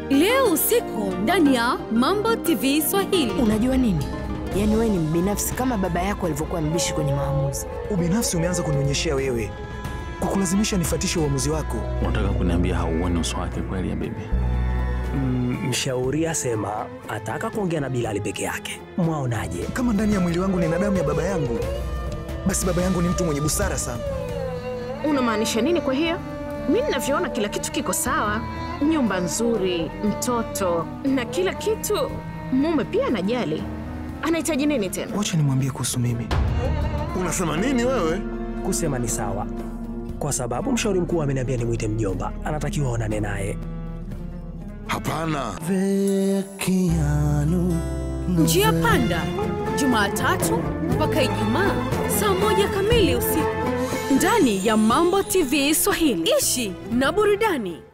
leo usiku ndani ya Mambo TV Swahili. Unajua nini? Yaani wewe ni mbinafsi kama baba yako alivyokuwa mbishi kwenye maamuzi. Ubinafsi umeanza kunionyeshea wewe, kukulazimisha nifatishe uamuzi wako. Unataka kuniambia hauoni uso wake kweli ya bibi? Mm, mshauri asema ataka kuongea na Bilali peke yake. Mwaonaje? Kama ndani ya mwili wangu nina damu ya baba yangu, basi baba yangu ni mtu mwenye busara sana. Unamaanisha nini kwa hiyo? Mi ninavyoona kila kitu kiko sawa, nyumba nzuri, mtoto na kila kitu. Mume pia anajali. Anahitaji nini tena? Wacha nimwambie kuhusu mimi. Unasema nini wewe? Kusema ni sawa, kwa sababu mshauri mkuu ameniambia nimwite mjomba, anatakiwa aonane naye. Hapana. Njia Panda, Jumatatu mpaka Ijumaa saa moja kamili usiku ndani ya Mambo TV Swahili. Ishi na burudani.